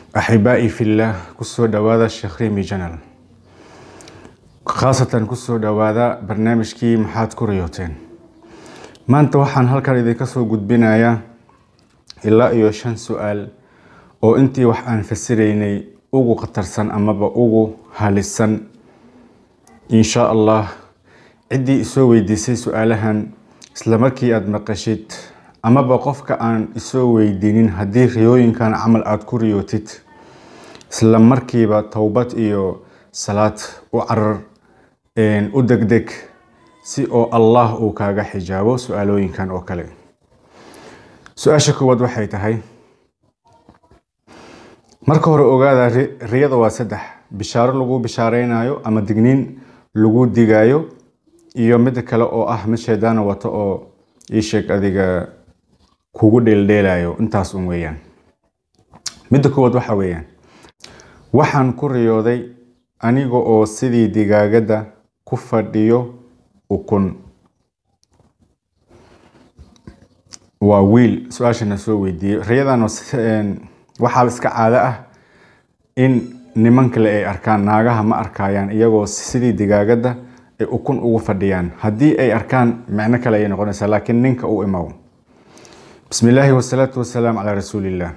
axibaa'i fillah kusoo dhawaada sheekh rimi janal khaasatan kusoo dhawaada barnaamijkii maxaad ku riyooteen maanta waxaan halkan idinka soo gudbinayaa ilaa iyo shan su-aal oo intii wax aan fasiraynay ugu khatarsan amaba ugu halisan insha allah ciddii isoo weydiisay su-aalahan isla markii aada maqashid amaba qofka aan isoo weydiinin haddii riyooyinkan camal aada ku riyootid isla markiiba towbad iyo salaad u carar u degdeg si oo allah uu kaaga xijaabo su-aalooyinkan oo kale su-aasha koowaad waxay tahay marka hore ogaada riyada waa saddex bishaaro lagu bishaareynayo ama digniin lagu digaayo iyo mid kale oo ah mid shaydaana wato oo ii sheeg adiga kugu dheeldheelayo intaas un weeyaan midda koowaad waxa weeyaan waxaan ku riyooday aniga oo sidii digaagada ku fadhiyo ukun waa wiil su-aashana soo weydiiyey riyadan waxaa iska caado ah in niman kale ay arkaan naagaha ma arkayaan iyagoo sidii digaagada ay ukun ugu fadhiyaan haddii ay arkaan micno kale ayay noqonaysaa laakiin ninka u imaw bismi illaahi wasalaatu wasalaam calaa rasuuliillah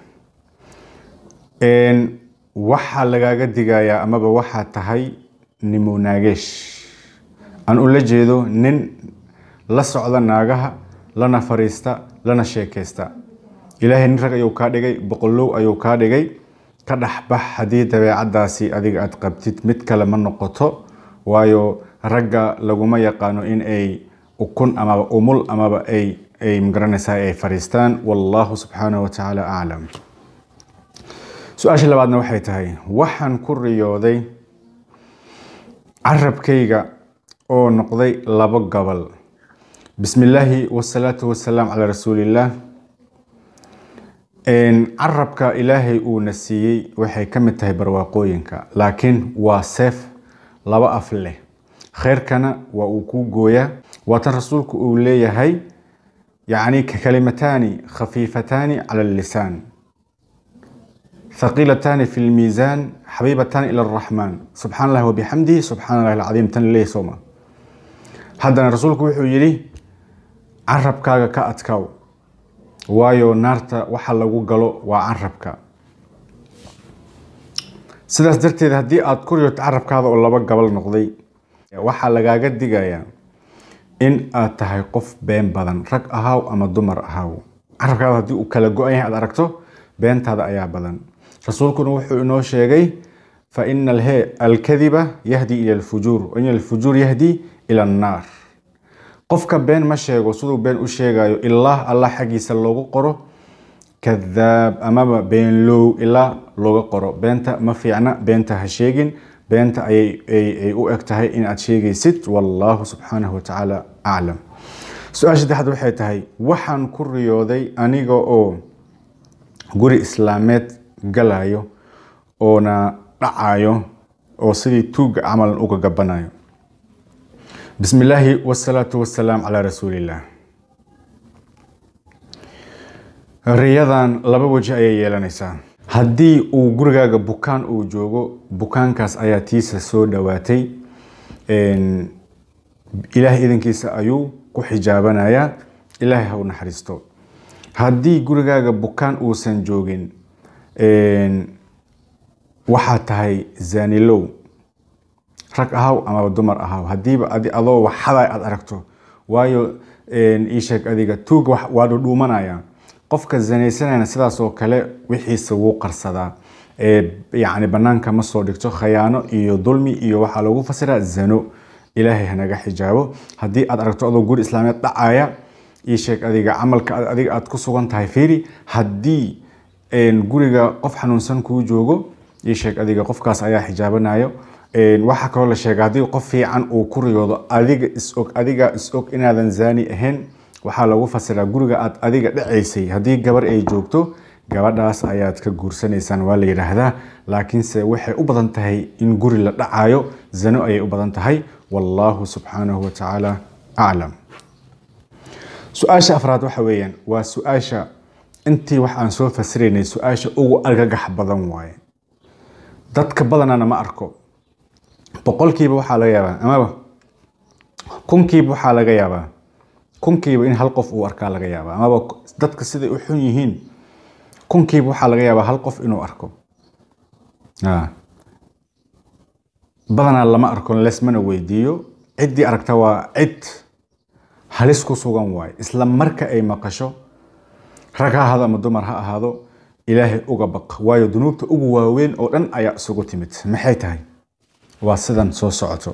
waxaa lagaaga digayaa amaba waxaa tahay nimo naageesh aan ula jeedo nin la socda naagaha lana fariista lana sheekaysta ilaahay nin rag ayuu kaa dhigay boqolow ayuu kaa dhigay ka dhexbax haddii dabeecadaasi adiga aad qabtid mid kale ma noqoto waayo ragga laguma yaqaano in ay ukun amaba umul amaba ay ay magaranaysaa ay fariistaan wallahu subxaanahu watacaala aclam su-aasha labaadna waxay tahay waxaan ku riyooday carabkayga oo noqday labo gobol bismi illaahi wasalaatu wasalaam calaa rasuulillaah carabka ilaahay uuna siiyey waxay ka mid tahay barwaaqooyinka laakiin waa seef laba af leh khayrkana waa uu kuu gooyaa waatan rasuulku uu leeyahay yacni kalimataani khafiifataani cala allisaan thaqiilataani fi lmiisaan xabiibataani ila araxmaan subxaan allahi wabixamdihi subxaan allahi alcadiim tan leeyahy sooma haddana rasuulku wuxuu yidhi carabkaaga ka adkaaw waayo naarta waxa lagu galo waa carabka sidaas darteed haddii aada ku riyoto carabkaada oo laba gabal noqday waxaa lagaaga digayaa in aad tahay qof been badan rag ahaaw ama dumar ahaaw carabkaada haddii uu kala go-an yahay aad aragto beentaada ayaa badan rasuulkuna wuxuu inoo sheegay fa ina alhe alkadiba yahdi ila alfujuur wa ina alfujuur yahdi ila annaar qofka been ma sheego siduu been u sheegayo ilaa allah xaggiisa loogu qoro kadaab amaba beenlow ilaa looga qoro beenta ma fiicna beenta ha sheegin beenta ayay u eg tahay in aad sheegaysid wallahu subxaanahu watacaala aclam su-aasha saddexaad waxay tahay waxaan ku riyooday aniga oo guri islaameed galayo oona dhacayo oo sidii tuuga camalan uga gabanayo bismi illaahi wasalaatu wasalaam calaa rasuuliillah riyadan laba weji ayay yeelanaysaa haddii uu gurigaaga bukaan uu joogo bukaankaas ayaa tiisa soo dhowaatay ilaahay idankiisa ayuu ku xijaabanayaa ilaahay ha u naxariisto haddii gurigaaga bukaan uusan joogin waxaa tahay zanilow rag ahaw amaba dumar ahaw haddiiba adoo waxada aad aragto waayo iisheeg adiga tuuga waa dhudhuumanaya qofka zanaysanayna sidaas oo kale wixiisa wuu qarsadaa yacni banaanka ma soo dhigto khayaano iyo dulmi iyo waxaa lagu fasiraa zano ilaahay hanaga xijaabo haddii aad aragto adoo guri islaameed dhacaya iisheeg adiga camalka adiga aad ku sugan tahay fiiri haddii guriga qof xanuunsan kuu joogo iisheeg adiga qofkaas ayaa xijaabanayo waxaa kaloo la sheega haddii qof fiican uu ku riyoodo adiga is-og adiga is-og inaadan zaani ahayn waxaa lagu fasiraa guriga aad adiga dhacaysay haddii gabar ay joogto gabadhaas ayaad ka guursanaysaan waa la yidhaahdaa laakiinse waxay u badan tahay in guri la dhacayo zano ayay u badan tahay wallaahu subxaanahu watacaala aclam su-aasha afraad waxa weeyaan waa su-aasha intii wax aan soo fasiraynay su-aasha ugu argagax badan waaye dadka badanana ma arko boqolkiiba waxaa laga yaabaa amaba kunkiiba waxaa laga yaabaa kunkiiba in hal qof uu arkaa laga yaabaa amaba dadka siday u xun yihiin kunkiiba waxaa laga yaabaa hal qof inuu arko badanaa lama arko lesmana weydiiyo ciddii aragta waa cid halis ku sugan waaye isla marka ay maqasho rag ha ahaado ama dumar ha ahaado ilaahay uga baq waayo dunuubta ugu waaweyn oo dhan ayaa isugu timid maxay tahay waa sidan soo socoto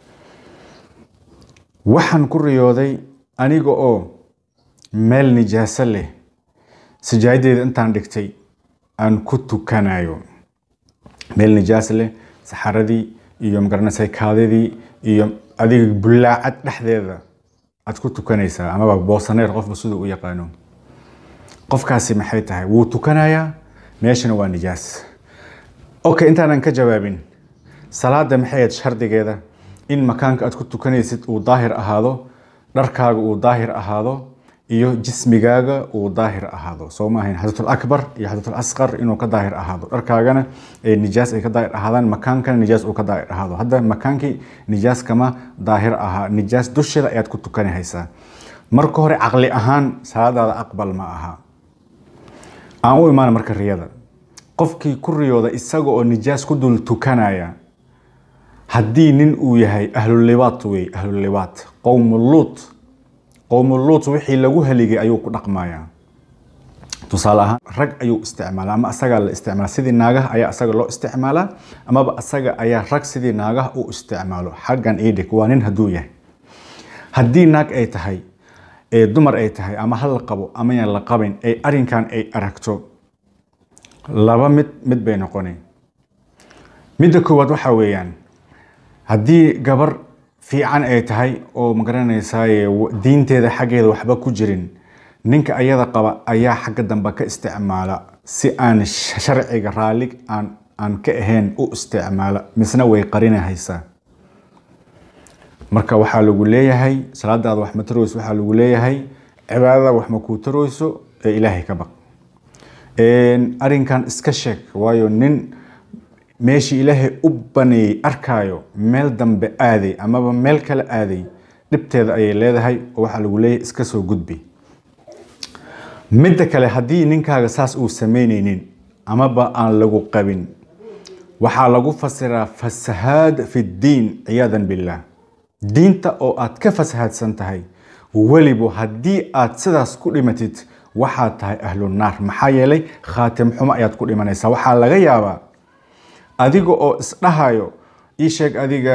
waxaan ku riyooday aniga oo meel nijaaso leh sajaadeeda intaan dhigtay aan ku tukanayo meel nijaaso leh saxaradii iyo magaranaysa kaadidii iyo adiga bullaacad dhexdeeda aad ku tukanaysaa amaba boosaneer qofba siduu u yaqaano qofkaasi maxay tahay wuu tukanayaa meeshana waa nijaas okay intaanan ka jawaabin salaada maxay ahayd shardigeeda in makaanka aad ku tukanaysid uu daahir ahaado dharkaaga uu daahir ahaado iyo jismigaaga uu daahir ahaado soo ma ahayn xadatul akbar iyo xadatul asqar inuu ka daahir ahaado dharkaagana ee nijaas ay ka daahir ahaadaan makaankana nijaas uu ka daahir ahaado hadda makaankii nijaas kama daahir ahaa nijaas dusheeda ayaad ku tukanahaysaa marka hore caqli ahaan salaadaada aqbal ma aha aan u imaana marka riyada qofkii ku riyooda isaga oo nijaas ku dul tukanaya haddii nin uu yahay ahlulibaat wey ahlulibaat qowmuluut qowmuluut wixii lagu haligay ayuu ku dhaqmayaa tusaale ahaan rag ayuu isticmaalaa ama asagaa la isticmaala sidii naagaha ayaa asaga loo isticmaalaa amaba asaga ayaa rag sidii naagaha u isticmaalo xaggan iidhig waa nin hadduu yahay haddii naag ay tahay ee dumar ay tahay ama ha la qabo ama yaan la qabin ay arrinkan ay aragto laba mid mid bay noqonay midda koowaad waxaa weeyaan haddii gabar fiican ay tahay oo magaranaysaay diinteeda xaggeeda waxba ku jirin ninka ayada qaba ayaa xagga dambe ka isticmaala si aan sharciga raalli aan aan ka ahayn u isticmaala misna way qarinahaysaa marka waxaa lagu leeyahay salaadaada wax ma tarayso waxaa lagu leeyahay cibaadada wax ma kuu tarayso ee ilaahay ka baq arrinkan iska sheeg waayo nin meeshii ilaahay u baneeyey arkaayo meel dambe aaday amaba meel kale aaday dhibteeda ayay leedahay oo waxaa lagu leeyahay iska soo gudbi midda kale haddii ninkaaga saas uu samaynaynin amaba aan lagu qabin waxaa lagu fasiraa fasahaad fi ddiin ciyaadan billaah diinta oo aad ka fasahaadsan tahay weliba haddii aad sidaas ku dhimatid waxaad tahay ahlu naar maxaa yeelay khaatim xumo ayaad ku dhimanaysaa waxaa laga yaabaa adiga oo isdhahayo ii sheeg adiga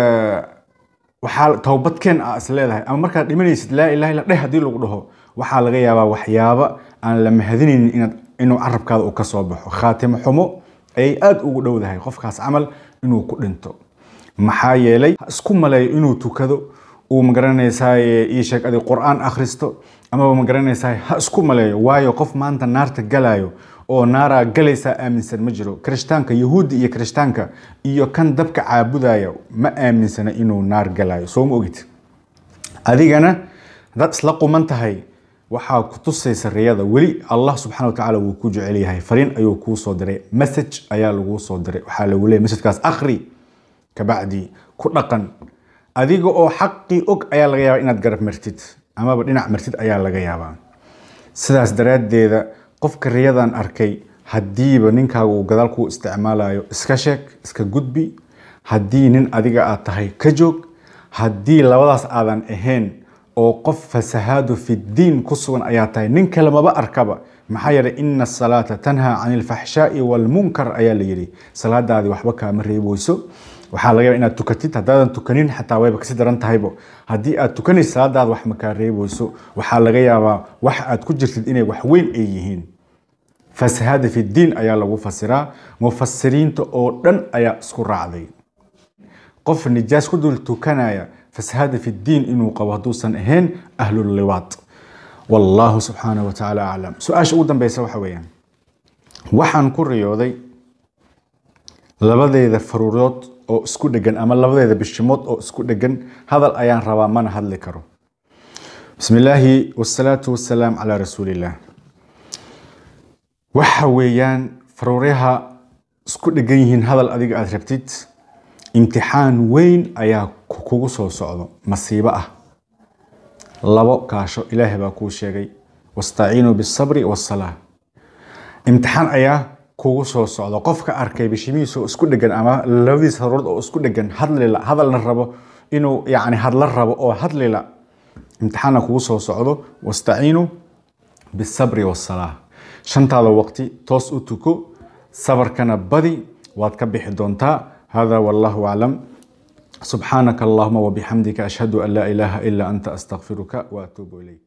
waxaa towbadkeen a is leedahay ama markaad dhimanaysid laa ilaha illa dheh haddii lagu dhaho waxaa laga yaabaa waxyaaba aan la mahadinaynin inaad inuu carabkaada uu ka soo baxo khaatimo xumo ayay aada ugu dhowdahay qofkaas camal inuu ku dhinto maxaa yeelay ha isku maleeyo inuu tukado uu magaranaysaa ii sheeg adig qur-aan akhristo amaba magaranaysaa ha isku maleeyo waayo qof maanta naarta galayo oo naaraa galaysaa aaminsan ma jiro kirishtaanka yahuudda iyo kirishtaanka iyo kan dabka caabudaya ma aaminsana inuu naar galayo soo ma ogid adigana haddaad isla quman tahay waxaa ku tusaysa riyada weli allah subxana watacaala wuu ku jecel yahay fariin ayuu kuu soo diray message ayaa laguu soo diray waxaa lagu leeyay messagekaas akhri kabacdi ku dhaqan adiga oo xaqii og ayaa laga yaabaa inaad garab martid amaba dhinac martid ayaa laga yaabaa sidaas daraaddeeda qofka riyadan arkay haddiiba ninkaaga uu gadaal kuu isticmaalayo iska sheeg iska gudbi haddii nin adiga aad tahay ka joog haddii labadaas aadan ahayn oo qof fasahaadu fi ddiin ku sugan ayaa tahay nin kale maba arkaba maxaa yeelay ina asalaata tanhaa can ilfaxshaai waalmunkar ayaa la yidhi salaadaadii waxba kaama reebeyso waxaa laga yaaba inaad tukatid haddaadan tukanin xataa wayba kasi daran tahaybo haddii aad tukanaysid salaadaada wax makaa reebeyso waxaa laga yaabaa wax aad ku jirtid inay wax weyn ay yihiin fasahaada fi ddiin ayaa lagu fasiraa mufasiriinta oo dhan ayaa isku raacday qof nijaas ku dul tukanaya fasahaada fi ddiin inuu qabo hadduusan ahayn ahlulliwaad wallahu subxaanahu wa tacaala aclam su-aasha ugu dambeysa waxa weeyaan waxaan ku riyooday labadeeda faruurood oo isku dhegan ama labadeeda bishimood oo isku dhegan hadal ayaan rabaa mana hadli karo bismi illaahi wasalaatu wasalaam calaa rasuuliillah waxa weeyaan faruuryaha isku dhegan yihiin hadal adiga aad rabtid imtixaan weyn ayaa kugu soo socdo masiibo ah labo kaasho ilaahay baa kuu sheegay wastaciinuu bisabri wasalaa imtixaan ayaa kugu soo socdo qofka arkay bishimihiisa oo isku dhegan ama labadiisa haruurood oo isku dhegan hadlila hadalna rabo inuu yani hadla rabo oo hadlila imtixaana kugu soo socdo wastaciinuu bisabri wasalaa shantaada waqti toos u tuko sabarkana badi waad ka bixi doontaa hada wallahu aclam subxaanaka allahuma wabixamdika ashhadu an laa ilaaha ila anta astaqfiruka waatuubu ilayk